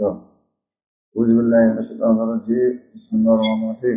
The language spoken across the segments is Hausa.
أعوذ بالله من الشيطان الرجيم بسم الله الرحمن الرحيم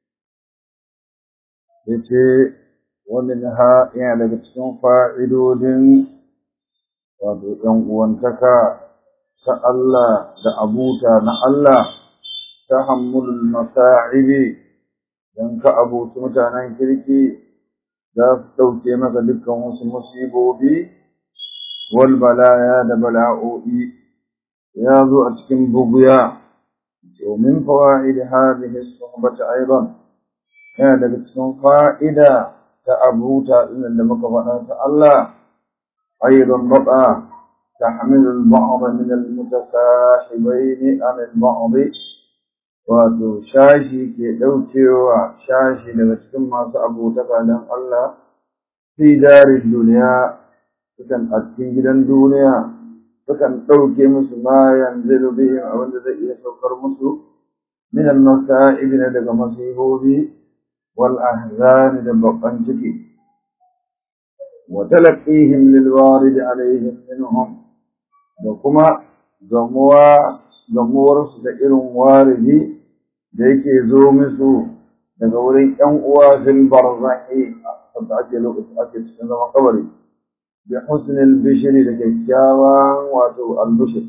yace ومنها yana daga cikin fa'idodin wato ‘yan uwantaka ta Allah da abuta na Allah ta hammulul masa'ibi don ka abuci mutanen kirki za su ɗauke maka dukkan wasu musibobi wal balaya da bala'o'i ya zo a cikin buguya domin fawa'id hadhihi suhbati aidan yana daga cikin fa'ida ta abuta ɗin da muka faɗa ta Allah aidan bada تحمل البعض من المتساحبين عن البعض wato shashi ke ɗaukewa shashi daga cikin masu abotaka don Allah fi darin duniya sukan a cikin gidan duniya sukan ɗauke musu ma yanzu bihim abinda zai iya saukar musu min al-masa'ib na daga masibobi wal ahzan da babban ciki wa talaqihim lil warid alaihim minhum da kuma gamuwa gamuwarsu da irin waridi da yake zo musu daga wurin ƴan uwa fil barzahi da ake lokaci ake cikin zaman kabari bi husnil bishri da kyakkyawan wato albushir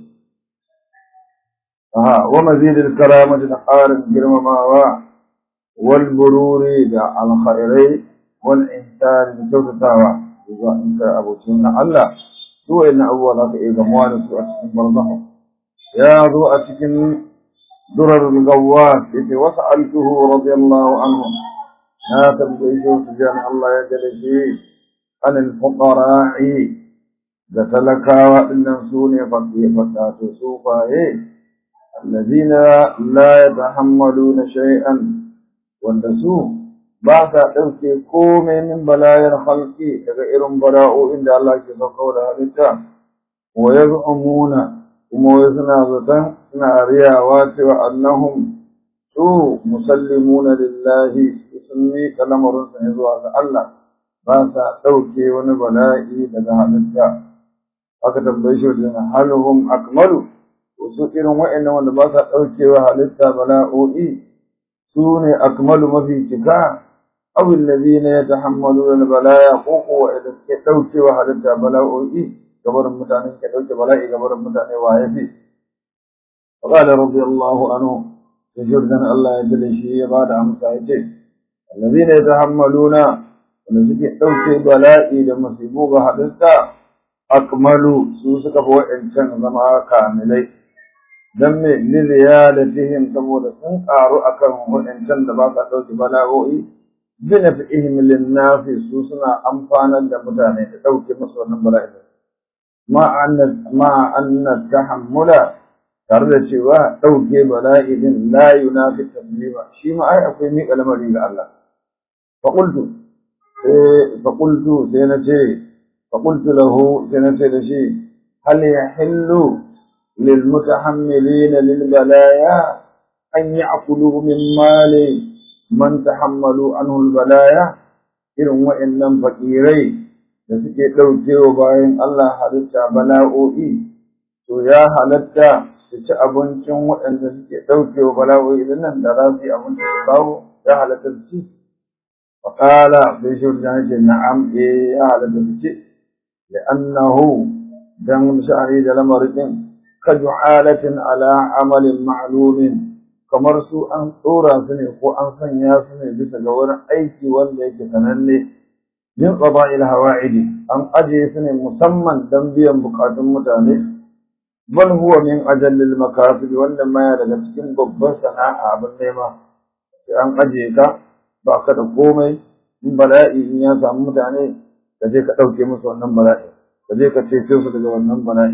aha wa mazidil karamati da ƙarin girmamawa wal bururi da alkhairai wal ihsan da kyautatawa zuwa in ka abocin na Allah su wa'annan abubuwa za ka iya gamuwa da su a cikin barzahu ya zo a cikin durar gawwas yace wasu altuhu radiyallahu anhu na tambayi shi su jan Allah ya gada shi anil fuqara'i da talakawa dinnan su ne fakata to su baye alladhina la yatahammaluna shay'an wanda su ba sa ɗauke komai min balayar halki daga irin bala'o'in da Allah ke sauka da halitta wa yaz'umuna kuma wai suna zaton suna riyawa cewa annahum su musallimuna lillahi sun miƙa lamarinsa ne zuwa ga Allah ba sa ɗauke wani bala'i daga halitta aka tambaye shi wajen halhum akmalu su irin wa'annan wanda ba sa ɗaukewa halitta bala'o'i su ne akmalu mafi cika aw alladhina yatahammaluna al-balaya ko ko idan ke daukewa halitta bala'o'i gabarin mutane ke dauke bala'i gabarin mutane waye fi qala radiyallahu anhu sajurdan Allah ya dade shi ya bada amsa yace alladhina yatahammaluna wanda suke dauke bala'i da musibu ga halitta akmalu su suka fi wa'ancan zama kamilai dan me liziyadatihim saboda sun karu akan wa'ancan da ba sa dauke bala'o'i بنفعهم للناس سوسنا أمفانا لمتاني توكي مصر نمبر ما أن ما أن التحمل ترد شوا توكي بلائد لا ينافي التسليم شيء ما أي أقوي ميك ألم الله فقلت فقلت سينتي فقلت له سينتي لشي هل يحل للمتحملين للبلايا أن يأكلوا من مالي man tahammalu anhu albalaya irin wa'annan fakirai da suke daukewa bayan Allah halitta bala'o'i to ya halatta su ci abincin waɗanda suke daukewa bala'o'i idan nan da za su yi abinci su kawo ya halatta su ci faqala sai shi wajen ce na'am eh ya halatta su ci li'annahu dan sha'ani da lamarin ka ju'alatin ala amalin ma'lumin kamar su an tsora su ne ko an sanya su ne bisa ga wani aiki wanda yake sananne min qada'il hawa'idi an ajiye su ne musamman dan biyan bukatun mutane bal huwa min ajallil makasib wanda ma daga cikin babban sana'a abin nema sai an ajiye ka ba ka da komai in bala'i in ya samu mutane ka je ka ɗauke musu wannan bala'i ka je ka cece su daga wannan bala'i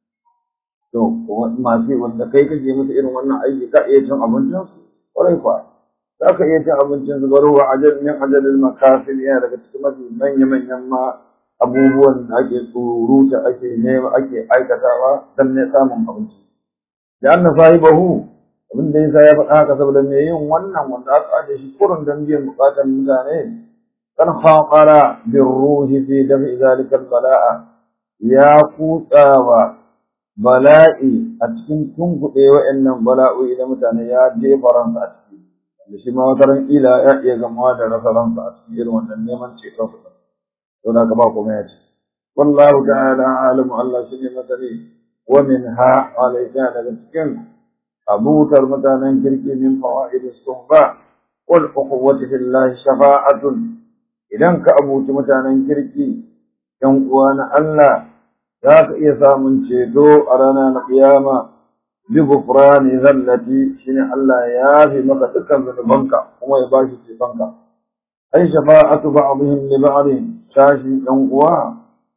to masu wanda kai kake musu irin wannan aiki ka iya cin abincin su kwarai kwa za ka iya cin abincin su baro wa ajal min ajalil makasil yana daga cikin mafi manya manyan ma abubuwan da ake tsuruta ake nema ake aikatawa dan ne samun abinci da anna sahibahu abin da yasa ya faɗa haka saboda me yin wannan wanda aka aje shi kurun dan biyan bukatan mutane kan khaqara birruhi fi dafi zalika bala'a ya kutsawa bala'i a cikin tunkuɗe wa'annan bala'o'i da mutane ya jefa ransa a ciki da shi ma wata ran ila ya iya gamawa da rasa ransa a cikin irin wannan neman ceton su to da ka ba kuma ya ce wallahu ta'ala alamu Allah shi ne masani wa min ha alayka daga cikin abutar mutanen kirki min fawaid suhba wal ukhuwati fillahi shafa'atun idan ka abuci mutanen kirki yan uwa na Allah za ka iya samun ceto a ranar kiyama bi gufrani zallati shine Allah ya fi maka dukkan zunubanka kuma ya bashi cetonka ai shafa'atu ba'dihim li ba'din shashi ɗan uwa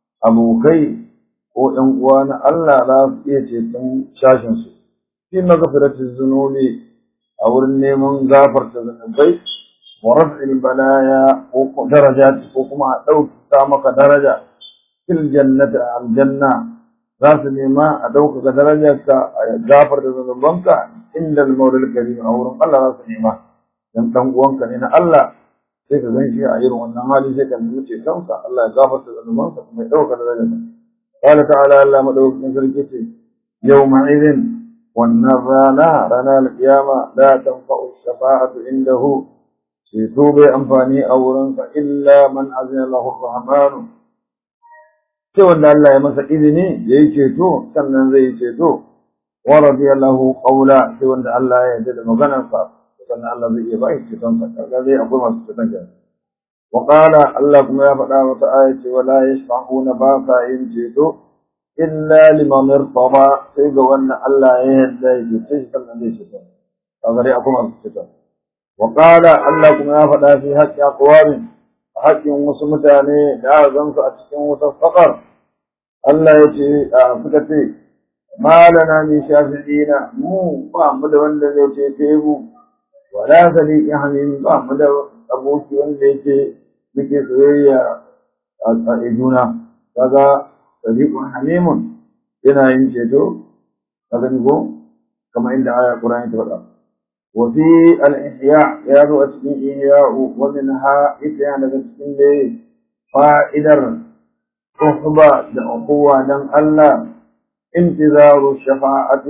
abokai ko ɗan uwa na Allah za su iya ceton shashin su fi maghfiratiz zunubi a wurin neman gafarta zunubai wa raf'il balaya ko darajati ko kuma a ɗauka maka daraja fil jannati aljanna za su nema a ɗaukaka darajarka a gafarta zunubanka inda al-mawlal karim a wurin Allah za su nema dan dan uwanka ne na Allah sai ka gan shi a irin wannan hali sai ka nemi cetonsa Allah ya gafarta zunubansa kuma ya ɗauka darajarsa qala ta'ala Allah madaukakin sarki ce yawma idin wannan rana ranar kiyama la tanfa'u shafa'atu indahu ceto bai amfani a wurinsa illa man azina lahu rahmanu sai wanda Allah ya masa izini ya yi ceto sannan zai yi ceto wa radiyallahu qawla sai wanda Allah ya yarda da maganarsa sannan Allah zai iya bai ceton sa kaga zai akwai masu ceton ke wa qala Allah kuma ya faɗa wata aya ce wala yashfa'una ba sa yin ceto illa liman irtada sai ga wannan Allah ya yarda ya cece shi sannan zai ceto kaga dai akwai masu ceton wa qala Allah kuma ya faɗa fi haqqi aqwamin haƙƙin wasu mutane da zan su a cikin wutar faƙar Allah ya ce a suka ce malana min shafi'ina mu ba mu da wanda zai ce fe mu wala sadiqin hamim ba mu da aboki wanda yake muke soyayya a juna kaga sadiqun hamimun yana yin ceto kaga ni ko kamar inda aya Qur'ani ta faɗa وفي الإحياء يا ذو أتكين إحياء ومنها إتيان لتكين لي فائدر صحبة لأقوة دم الله انتظار الشفاعة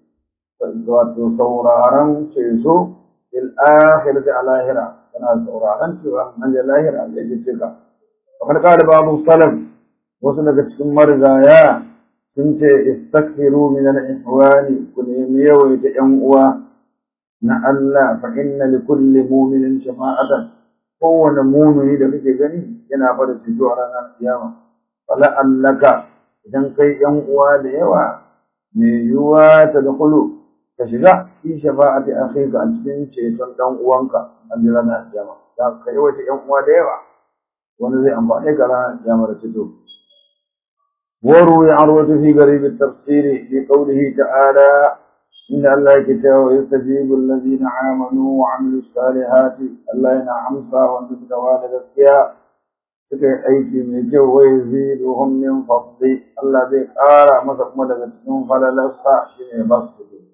وتصورارا سيسو في الآخرة على هرا كنا صورارا سوى من الآخرة التي تلك وقد قال بعض السلف وصلت تكين مرزايا كنت استكثروا من الإحوال كل يميوي تأموا na Allah fa inna li kulli mu'minin shafa'atan kowane mu'mini da kake gani yana fara ceto a ranar kiyama fala allaka idan kai yan uwa da yawa me yuwa ta dakulu ka shiga fi shafa'ati akhika a cikin ceton dan uwanka a ranar kiyama da kai wata yan uwa da yawa wanda zai amfane ka ranar kiyama da ceto وروي عروة في قريب التفسير في قوله تعالى إن الله كتاب ويستجيب الذين آمنوا وعملوا الصالحات الله ينعم سا وانتم توالد السياء suka yi aiki mai kyau wai ziduhum min fadli Allah zai ƙara masa kuma daga cikin falalarsa shine ba su kuɗi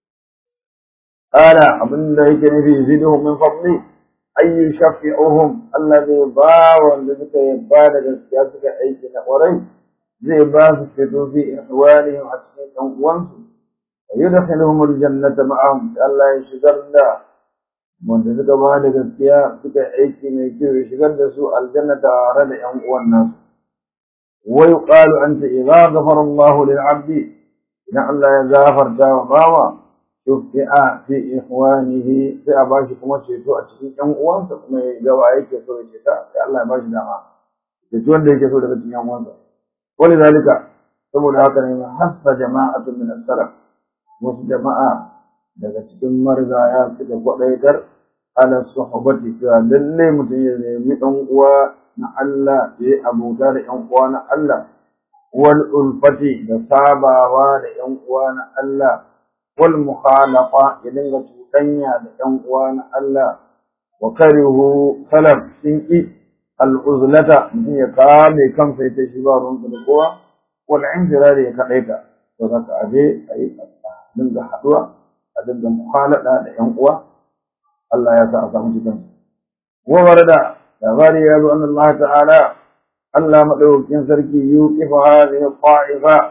ƙara abinda yake nufi ziduhum min fadli ayyu shafi'uhum Allah zai ba wanda suka yi ba da gaskiya suka aiki na ƙwarai zai ba su fito fi ihwalihim a cikin ɗan uwansu ويدخلهم الجنة معهم الله يشغل الله wanda suka ba da gaskiya suka aiki mai kyau ya shigar da su aljanna tare da ƴan uwan nasu wa yuqalu anta idza ghafara Allahu lil 'abdi idan Allah ya gafarta wa bawa shufi'a fi ikhwanihi sai a bashi kuma ceto a cikin ƴan uwansa kuma ya ga wa yake so ya ceta sai Allah ya bashi dama ceto wanda yake so daga cikin ƴan uwansa ولذلك saboda haka ne hasa jama'atu min as-salaf wasu jama'a daga cikin marigaya suka kwadaitar ala suhbati cewa lalle mutum ya nemi ɗan uwa na Allah ya yi abota da ƴan uwa na Allah wal ulfati da sabawa da ƴan uwa na Allah wal mukhalafa ya dinga cuɗanya da ƴan uwa na Allah wa karihu salaf sun ki al'uzlata mutum ya kame kansa ya ce shi ba ruwansa da kowa wal injirari ya kaɗaita to zaka aje a yi dinga haɗuwa a dinga mukhalada da ƴan uwa Allah ya sa a samu cikin wa warada labari ya zo annabi Allah ta'ala Allah madaukakin sarki yuqifu hadhihi qa'ifa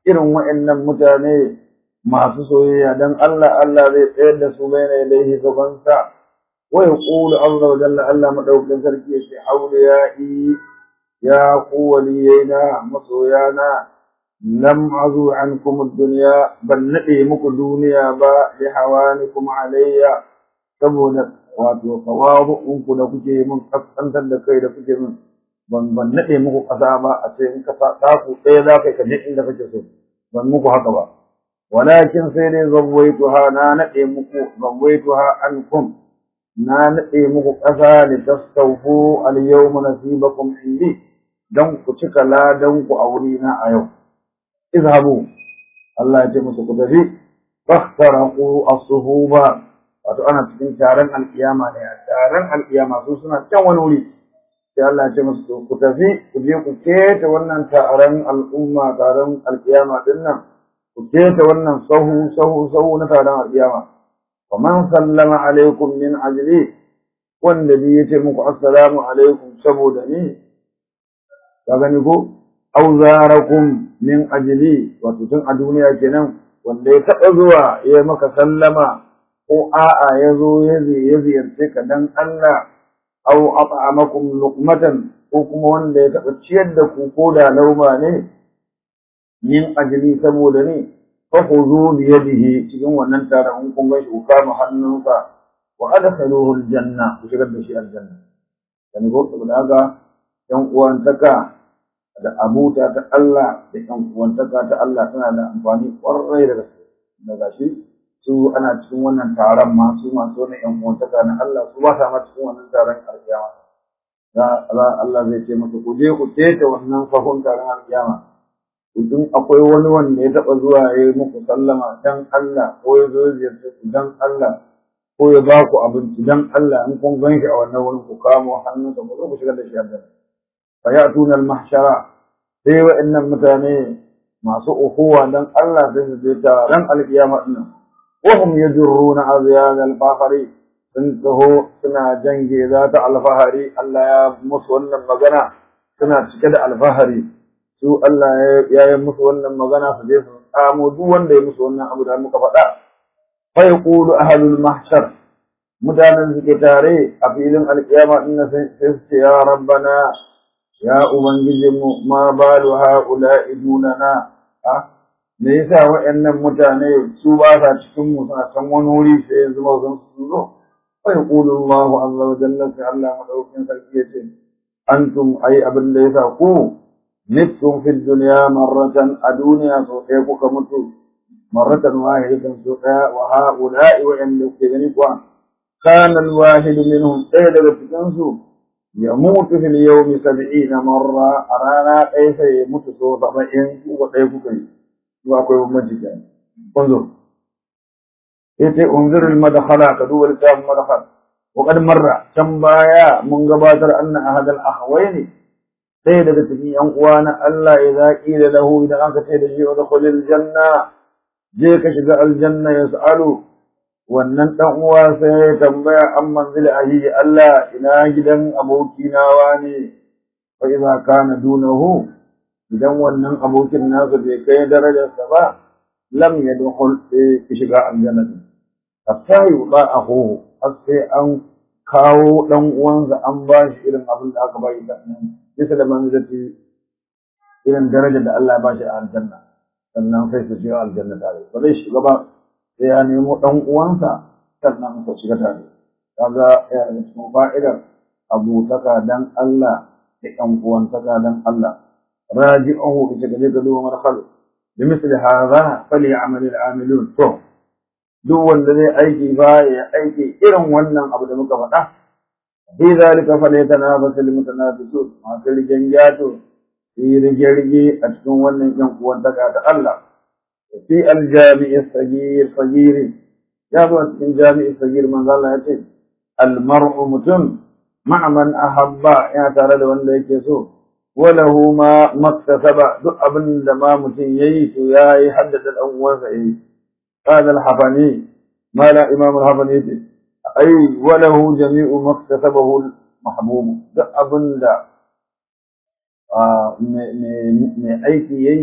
irin wa'annan mutane masu soyayya dan Allah Allah zai tsayar da su bai na ilaihi gabansa wa yaqulu azza wa jalla Allah madaukakin sarki ya ce awliyai ya ku waliyaina masoyana lam azu ankum ad-dunya ban nade muku duniya ba li hawanikum alayya saboda wato tawabu'un ku da kuke mun kaskantar da kai da kuke mun ban ban nade muku kasa ba a ce in ka sa ku ɗaya za ka ka je inda kake so ban muku haka ba walakin sai dai zawwaituha na nade muku zawwaituha ankum na nade muku kasa li tastawfu al-yawma nasibakum indi dan ku cika ladan ku a wurina a yau izhabu Allah ya ce musu ku tafi fakhtaraqu as-suhuba wato ana cikin taron alkiyama ne taron alkiyama su suna can wani wuri sai Allah ya ce musu ku tafi ku je ku keta wannan taron al'umma taron alkiyama din nan ku keta wannan sahu sahu sahu na taron alkiyama wa man sallama alaikum min ajli wanda bi yace muku assalamu alaikum saboda ni ka gani ko auzarakum min ajli wato tun a duniya kenan wanda ya taɓa zuwa ya maka sallama ko a'a ya zo ya ziyarce ka dan Allah aw at'amakum luqmatan ko kuma wanda ya taɓa ciyar da ku ko da lauma ne min ajli saboda ne fa khudhu bi yadihi cikin wannan taron in kun gashi ku kama hannunsa wa adkhaluhu aljanna ku shigar da shi aljanna yani ko saboda haka yan uwantaka da abuta ta Allah da ƴan uwantaka ta Allah tana da amfani ƙwarai da gaske da gashi su ana cikin wannan taron ma su masu wannan ƴan uwantaka na Allah su ba sa ma cikin wannan taron alƙiyama za Allah zai ce masa ku je ku keta wannan sahun taron alƙiyama idan akwai wani wanda ya taɓa zuwa ya yi muku sallama dan Allah ko ya zo ya ziyarce ku dan Allah ko ya ba ku abinci dan Allah in kun gan shi a wannan wurin ku kamo hannunsa ku zo ku shigar da shi aljanna فيأتون المحشر sai wa'annan mutane masu ukuwa dan Allah sai su je taron alkiyama din wahum yajruna azyan al-fakhri sun taho suna jange za ta alfahari Allah ya musu wannan magana suna cike da alfahari su Allah ya yi musu wannan magana su je su tsamo duk wanda ya musu wannan abu da muka faɗa fa yaqulu ahlul mahshar mutanen suke tare a filin alkiyama din sai su ce ya rabbana ya Ubangijinmu ma balu ha'ula'i dunana, a, me yasa waɗannan mutane su ba sa cikin mu suna can wani wuri sai yanzu ba zan su zo? Wai ƙulun Allahu Allah wa jalla sai Allah maɗaukin sarki ya ce, Antum ai abin da yasa ku, mittum fil duniya marratan a duniya sau ɗaya kuka mutu, marratan wahidatan sau ɗaya wa ha'ula'i waɗanda kuke gani kuwa. Kana al-wahidu minhum ɗaya daga cikinsu يموت في اليوم سبعين مرة أرانا أي سيموت سوى طبعين وقيف كي وأكوي مجد انظر إيتي انظر المدخل كدول الكتاب المدخل وقد مر كم بايا من قباتر أن أحد الأخوين سيدة تكي أنقوان ألا إذا قيل له إذا أنك سيدة جي ودخل الجنة جيك شقاء الجنة يسألوا wannan ɗan uwa sai ya tambaya an manzili ahi Allah ina gidan abokina wane fa idza kana dunahu idan wannan abokin nasa bai kai darajarsa ba lam yadkhul fi shiga aljanna hatta yuba akhuhu har sai an kawo dan uwansa an ba shi irin abin da aka ba shi da bisa da manzilati irin darajar da Allah ya ba shi a aljanna sannan sai su shiga aljanna tare ba zai shiga ba sai ya nemo ɗan uwansa sannan su shiga tare kaga ya da cikin fa'idar abutaka dan Allah da ƴan uwantaka dan Allah raji'uhu ita gaje ga duwa marhal bi misli hadha falyamal al'amilun to duk wanda zai aiki ba ya aiki irin wannan abu da muka faɗa fi zalika falyatanafasu almutanafisun masu rigengato yi rige-rige a cikin wannan ƴan uwantaka ta Allah في الجامع الصغير صغير يا ابو الجامع الصغير من قال يتي المرء متم مع من أحب يا ترى ده wanda yake so وله ما مكتسب duk abin da ma mutum yayi to yayi haddada dan uwansa yayi قال الحفني ما لا امام الحفني yace ai وله جميع مكتسبه المحبوب duk abin da mai aiki yayi to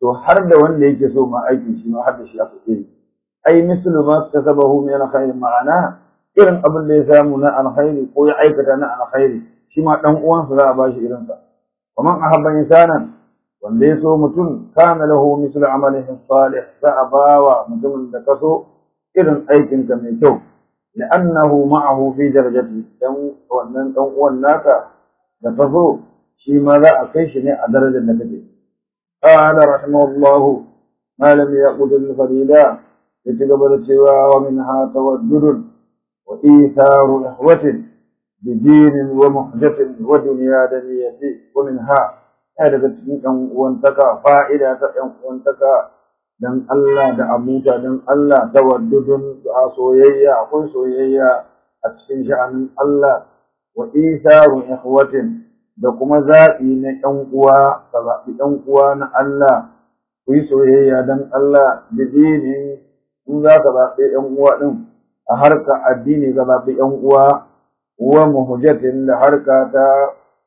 to har da wanda yake so ma aikin shi ma har da shi aka iri ai mislu ma kasabahu min alkhair ma'ana irin abin da ya samu na alkhairi ko ya aikata na alkhairi shi ma dan uwansa za a bashi irin sa ومن أحب إنسانا wanda ya so mutum kana lahu mislu amalihi salih za a bawa mutumin da kaso irin aikinka mai kyau لأنه معه في درجته dan wannan dan uwan naka da kaso shi ma za a kai shi ne a darajar da kake قال رحمه الله ما لم يقود الفريدا يتقبل cewa ومنها تودد وإيثار إخوة بدين ومحجة ودنيا دنية ومنها ya daga cikin ‘yan uwantaka fa'ida ta ‘yan uwantaka don Allah da abuta don Allah ta waddudun a soyayya akwai soyayya a cikin sha'anin Allah wa isarun ikhwatin da kuma zaɓi na ‘yan uwa ka zaɓi ‘yan uwa na Allah ku yi soyayya don Allah da dini in za ka zaɓi ‘yan uwa ɗin a harka addini ka zaɓi ‘yan uwa wa muhujjatin da harka ta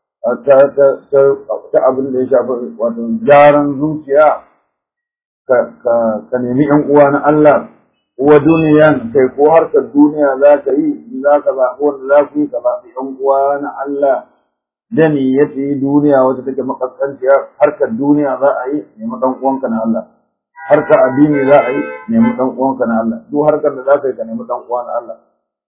ta abin da ya shafi wato gyaran zuciya ka nemi ‘yan uwa na Allah wa duniyan kai ko harkar duniya za ka yi za ka zaɓi wanda za ku yi ka zaɓi ‘yan uwa na Allah da niyyati duniya wacce take makaskanciya harkar duniya za a yi nemi ɗan uwanka na Allah harkar addini za a yi nemi ɗan uwanka na Allah duk harkar da za ka yi ka nemi ɗan uwa na Allah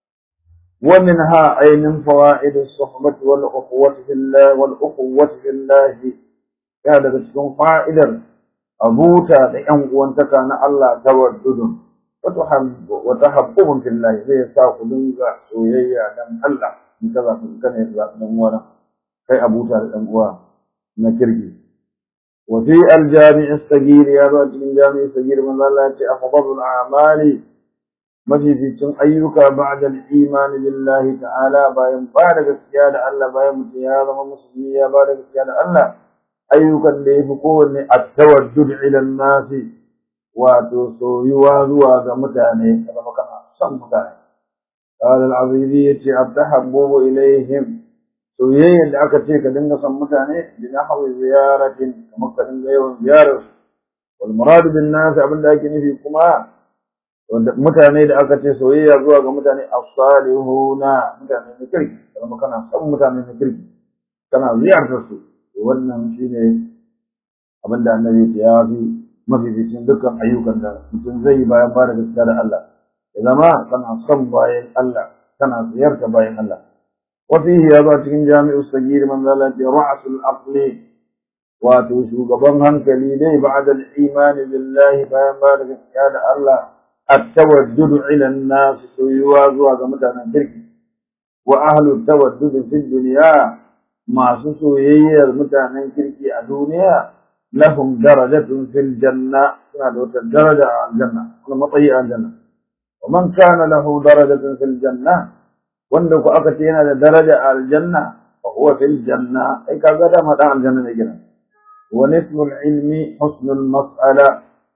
ومنها أي من فوائد الصحبة والأخوة في الله والأخوة في الله هذا تكون فائدة أبوتا لأن وانتك أن الله تودد وتحب وتحبهم في الله زي ساق دنجا سويا دم الله كذا كان يطلع دموانا كي أبوتا لأنوا نكرجي وفي الجامع الصغير يا رجل الجامع الصغير من الله أفضل الأعمال mafificin ayyuka ba'da al-iman billahi ta'ala bayan ba da gaskiya da Allah bayan mutum ya zama musulmi ya ba da gaskiya da Allah ayyukan da yafi kowanne at-tawaddud ila an-nasi wato soyuwa zuwa ga mutane kaga kana son mutane qala al-azizi yace at-tahabbu ilayhim soyayya da aka ce ka dinga son mutane bi nahwi ziyaratin kamar ka dinga yawan ziyarar wal murad bin nas abinda ake nufi kuma wanda mutane da aka ce soyayya zuwa ga mutane as-salihuna mutane na kirki kuma kana son mutane na kirki kana ziyartar su wannan shine abin da annabi ya fi mafificin dukkan ayyukan da mutum zai yi bayan fara gaskiya da Allah ya zama kana son bayan Allah kana ziyarta bayan Allah wa fihi ya zo cikin jami'u sagir man zalati ra'sul aqli wato shugaban hankali dai ba'da al-iman billahi bayan fara gaskiya da Allah التودد إلى الناس سيوا زوا متانا كركي وأهل التودد في الدنيا ما سويي متانا كركي الدنيا لهم درجة في الجنة درجة على الجنة مطيئة الجنة ومن كان له درجة في الجنة وندك أكتينا درجة على الجنة فهو في الجنة أي كذا متاع الجنة جنة ونسم العلم حسن المسألة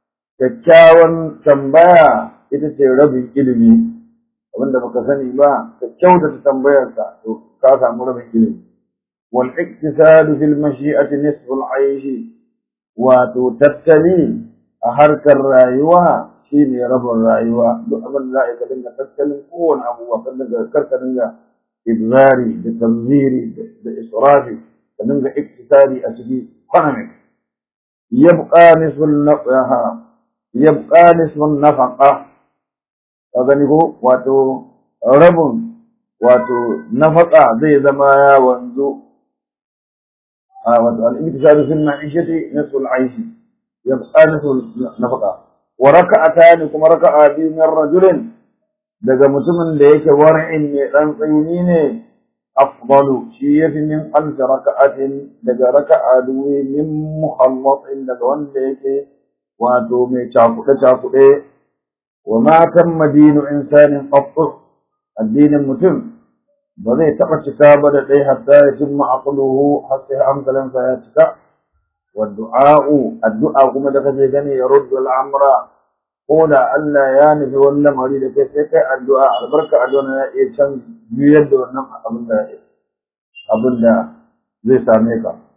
kyakkyawan tambaya ita ce rabin ilimi abinda baka sani ba ka kyautata tambayarsa to ka samu rabin ilimi wal iktisadu fil mashi'ati nisful aishi wato tattali a harkar rayuwa shine rabin rayuwa duk abin da za ka dinga tattalin kowane abu kan daga karka dinga ibzari da tanziri da israfi ka dinga iktisadi a ciki economic yabqa nisful nafaha yabqa nisfun nafaqa ka gani ko wato rabin wato nafaqa zai zama ya wanzu a wato al-iktisadu fil ma'ishati nisful aishi yabqa nisful nafaqa wa raka'atan kuma raka'a biyu min rajulin daga mutumin da yake war'in ne dan tsayini ne afdalu shi yafi min alf raka'atin daga raka'a duwi min mukhallatin daga wanda yake wato mai cakuɗe-cakuɗe wa matan madinu insanin ƙaffur addinin mutum ba zai taɓa cika ba da ɗai hatta ya cimma aqluhu har sai hankalinsa ya cika wa du'a'u addu'a kuma da kaje gani ya ruddu al'amra ko da Allah ya nufi wani lamari da kai sai kai addu'a albarka addu'a na iya can juyar da wannan abin da abin da zai same ka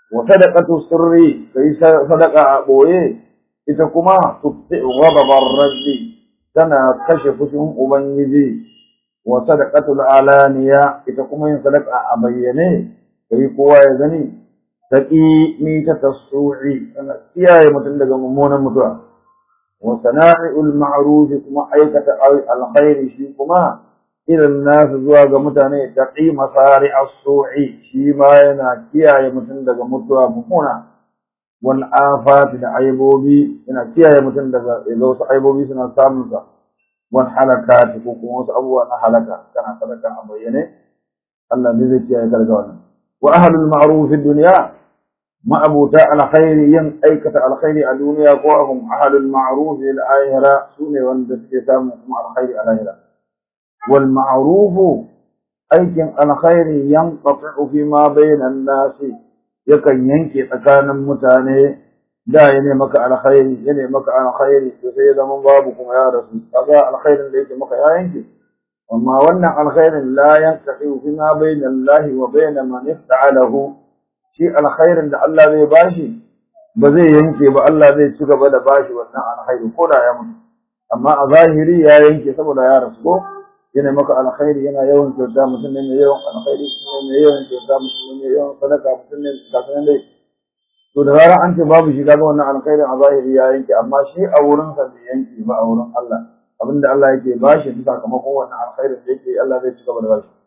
wa sadaqatu sirri kai sadaqa a boye ita kuma tubti ghadabar rabbi tana kashe fushin ubangiji wa sadaqatul alaniya ita kuma yin sadaqa a bayyane kai kowa ya gani taqi mi ta tasu'i tana kiyaye mutum daga mummunan mutuwa wa sana'iul ma'ruf kuma aikata alkhairi shi kuma irin nasu zuwa ga mutane taqi masari as-su'i shi ma yana kiyaye mutum daga mutuwa mummuna wal afat da aibobi yana kiyaye mutum daga wasu aibobi suna samun sa wal halakat ko kuma wasu abubuwa na halaka kana sadaka a bayyane Allah ne zai kiyaye ka daga wannan wa ahlul ma'ruf fi dunya ma'abuta alkhairi yin aikata alkhairi a duniya ko hum ahlul ma'ruf fil akhirah sune wanda suke samu kuma alkhairi a lahira wal ma'ruf aikin alkhairi yanqatu fi ma bainan nasi yakan yanke tsakanin mutane da ya ne maka alkhairi ya ne maka alkhairi to sai zaman babu kuma ya rasu kaga alkhairin da yake maka ya yanke amma wannan alkhairin la yanqatu fi ma bainan lahi wa bainan man ifta'alahu shi alkhairin da Allah zai bashi ba zai yanke ba Allah zai ci gaba da bashi wannan alkhairi ko da ya mutu amma a zahiri ya yanke saboda ya rasu ko yana maka alkhairi yana yawan kyauta mutum ne mai yawan alkhairi mutum ne mai yawan kyauta mutum ne mai yawan sadaka mutum ne kafin dai to da zarar an ce babu shi kaga wannan alkhairin a zahiri ya yanke amma shi a wurin sa bai yanke ba a wurin Allah abinda Allah yake bashi ta sakamakon wannan alkhairin da yake Allah zai ci gaba da bashi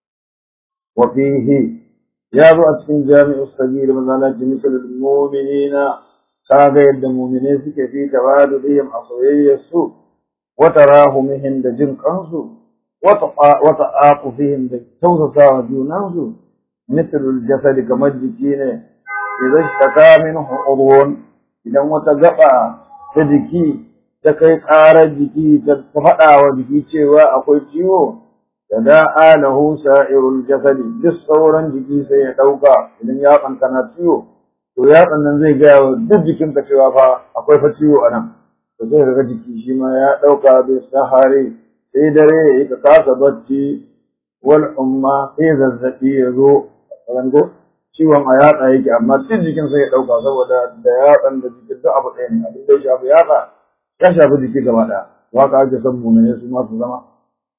wa fihi ya zo a cikin jami'u sagir mazalaci misalul mu'minina kaga yadda mu'mine suke fi tawadudihim a soyayyarsu wa tarahumihim da jin kansu wa ta'aqufihim da tausasawa junansu misalul jasadi kamar jiki ne idan shaka minhu udhun idan wata gaba ta jiki ta kai ƙarar jiki ta faɗa wa jiki cewa akwai ciwo tada'a lahu sa'irul jasadi duk sauran jiki sai ya dauka idan ya kankana ciwo to yatsan nan zai gaya wa duk jikinka cewa fa akwai fa ciwo a nan to sai ga jiki shi ma ya dauka bai sahare sai dare ya ka kasa bacci wal umma sai zazzabi ya zo rango ciwon a yatsa yake amma duk jikin sai ya dauka saboda da yatsan da jikin duk abu ɗaya ne abin da ya shafi yatsa ya shafi jiki gaba ɗaya waka ake son mu ne su ma su zama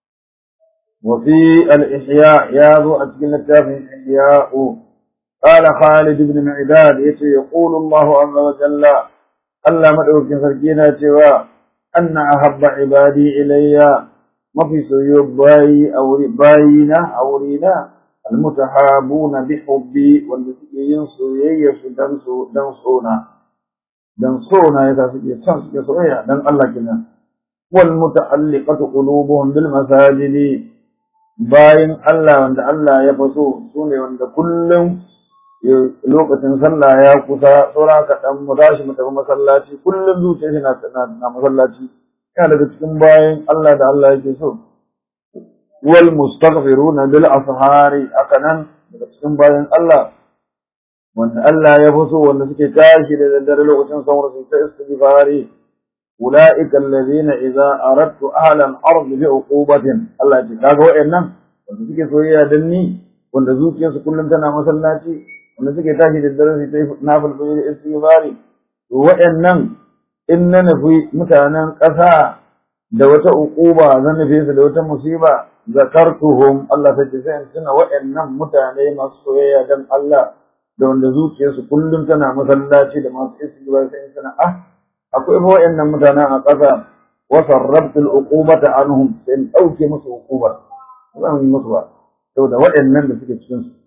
وفي الإحياء ياذو أتكلم التافه الإحياء قال خالد بن معداد يقول الله عز وجل ألا مدعوك سركينا سوى أن أحب عبادي إلي ما في سيوب باي أو باينا أو رينا المتحابون بحبي والذي ينصو ييس دنسو دنسونا دنسونا يتاسكي سنسكي صغيرا دن الله كنا والمتعلقة قلوبهم بالمساجد bayan Allah wanda Allah ya faso su ne wanda kullum lokacin sallah ya kusa saura kaɗan mu tashi mu tafi masallaci kullum zuciya shi na masallaci yana daga cikin bayan Allah da Allah yake so wal mustaghfiruna bil ashari akanan daga cikin bayan Allah wanda Allah ya faso wanda suke tashi da daddare lokacin sauran su ta istighfari أولئك الذين إذا أردت أهل الأرض بعقوبة الله يتكاك وإنم wanda suke soyayya dan ni wanda zuciyarsu kullum tana masallaci wanda suke tashi da dare su yi nafil da istighfari to wa'annan in na nufi mutanen ƙasa da wata uquba zan nufi su da wata musiba zakartuhum Allah ta ce sai tuna wa'annan mutane masu soyayya dan Allah da wanda zuciyarsu kullum tana masallaci da masu istighfar sai tuna ah akwai fa wa'annan mutanen a ƙasa wa sarrabtu al-uqubata anhum sai in dauke musu uqubar zan yi musu ba saboda waɗannan da suke cikin su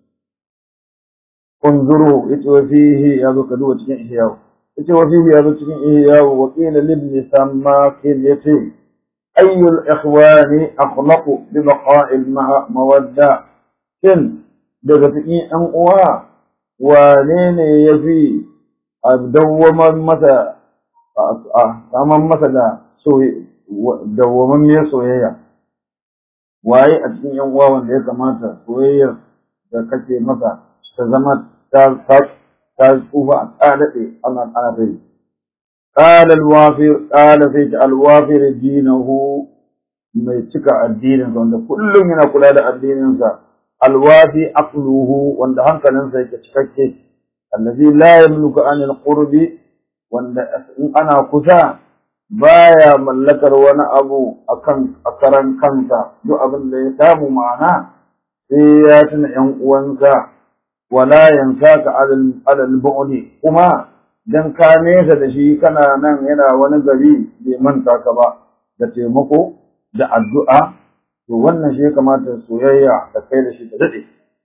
unzuru yace wa fihi ya zo ka duba cikin ihyawu yace wa fihi ya zo cikin ihyawu wa qila libni sammakin yace ayyul ikhwani akhlaqu bi baqa'i mawadda kin daga cikin ɗan uwa wane ne yafi a dawwamar masa a saman masa da dawwamammiyar soyayya waye a cikin yan uwa wanda ya kamata soyayyar da kake masa ta zama ta ta tsufa a tsadaɗe ana ana ta yi qala al-wafir qala sai al-wafir dinahu mai cika addinin sa wanda kullum yana kula da addinin sa al-wafi aqluhu wanda hankalinsa yake cikakke allazi la yamliku an alqurbi wanda in ana kusa baya mallakar wani abu akan akaran kansa duk abin da ya samu ma'ana sai ya tuna ƴan uwansa wala yansaka alal alal bu'di kuma dan ka nesa da shi kana nan yana wani gari bai manta ka ba da taimako da addu'a to wannan shi ya kamata soyayya da kai da shi ta dade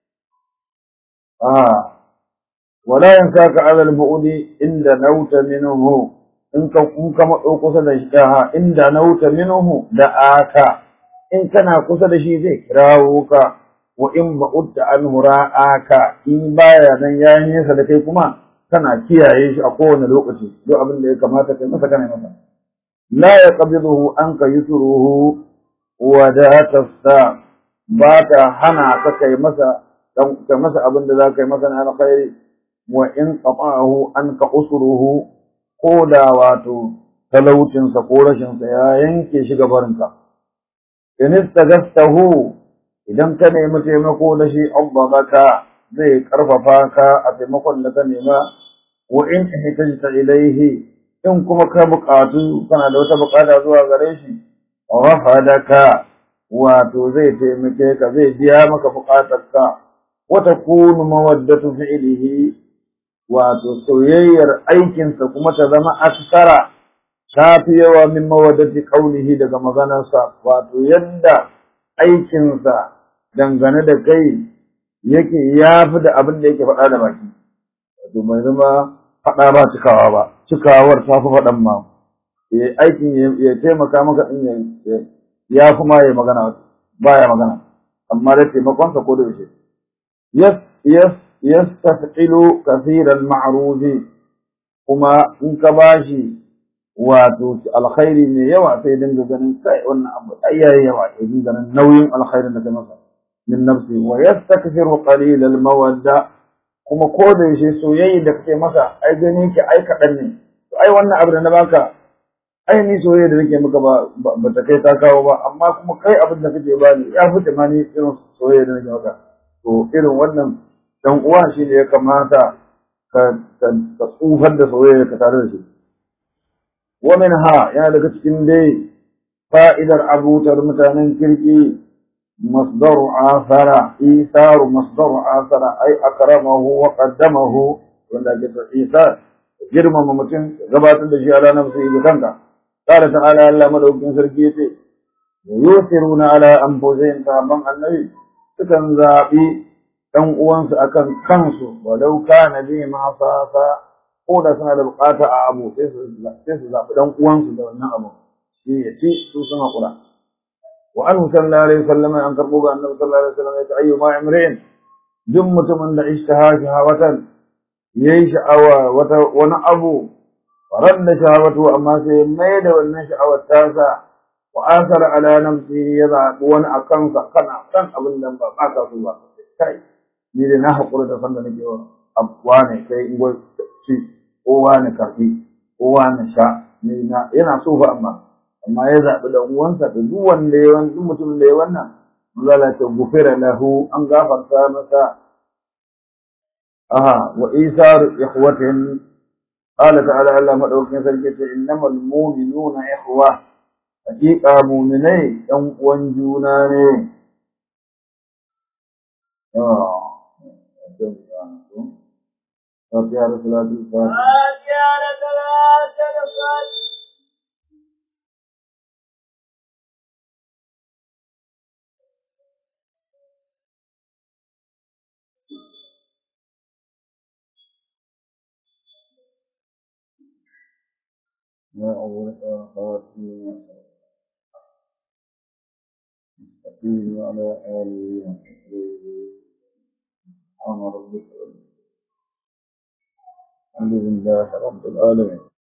ah wala yansaka alal bu'di inda nauta minhu in ka kun ka matso kusa da shi ha inda nauta minhu da aka in kana kusa da shi zai kirawo ka wa in ba'udta anhu ra'aka in baya nan ya nesa da kai kuma kana kiyaye shi a kowane lokaci duk abin da ya kamata kai masa kana masa la yaqbiduhu anka yusruhu wa da tasta ba ta hana ka kai masa kai masa abin da za ka yi masa na alkhairi wa in qata'ahu anka usruhu ko da wato talaucinsa ko rashinsa ya yanke shi gabarinka in istagastahu idan ka nemi taimako da shi abbaka zai karfafa ka a taimakon da ka nema wa in ihtajta ilaihi in kuma ka buƙatu kana da wata buƙata zuwa gare shi rafadaka wato zai taimake ka zai biya maka buƙatarka wa takunu mawaddatu fi'lihi wato soyayyar aikinsa kuma ta zama aksara ta fi yawa min mawaddati qaulihi daga maganarsa wato yadda aikinsa dangane da kai yake ya fi da abin da yake faɗa da baki wato bai zama faɗa ba cikawa ba cikawar ta fi faɗan ma aikin ya taimaka maka in ya fi ma ya magana baya magana amma da taimakonsa ko da yaushe yes yes yastaf'ilu kathiran ma'ruzi kuma in ka bashi wato alkhairi ne yawa sai dinga ganin kai wannan abu ayyaye yawa ya dinga ganin nauyin alkhairin da kai masa min nafsi wa yastakfiru qalil al mawadda kuma ko da yaushe soyayya da kake masa ai gani ki ai kadan ne to ai wannan abu da na baka ai ni soyayya da nake maka ba ba ta kai ta kawo ba amma kuma kai abin da kake bani ya fi ma ni irin soyayya da nake maka to irin wannan dan uwa shi ne ya kamata ka ka tsufar da soyayya ka tare da shi wa minha yana daga cikin dai fa'idar abutar mutanen kirki مصدر آثر إيثار مصدر آثر أي أكرمه وقدمه wanda ake ta isa girmama mutum gabatar da shi ala nafsi ga kanka qala ta'ala Allah madaukin sarki yace yusiruna ala anfusihim sahabban annabi sukan zabi dan uwansu akan kansu walau kana bi ma sasa ko da suna da bukata a abu sai su sai su zabi dan uwansu da wannan abu shi ya ci su sun hakura وعنه صلى الله عليه وسلم أن تربوك أن صلى الله عليه وسلم أيما امرئ دم متمن اشتهى شهوة يي شعوة ونأبو فرد شهوته أما سيميد والنشأ والتاسع وآثر على نفسه يضع وانا أكنس قنع كان أبن دم باقا سوى كاي نيدي نحو قرد فندنك أبواني كي نقول شي وواني كرقي وواني شاء yana so fa amma amma ya zaɓi da uwansa da duk wanda ya wani mutumin da ya wannan zala ta gufira lahu an gafarta masa aha wa isar ikhwatin qala ta'ala Allah madaukakin sarki ce innamal mu'minuna ikhwa haqiqa mu'minai ɗan uwan juna ne فاتحة صلاة الفاتحة فاتحة صلاة الفاتحة ما أول خاتم مستقيم على آله وصحبه سبحان ربك الحمد لله رب العالمين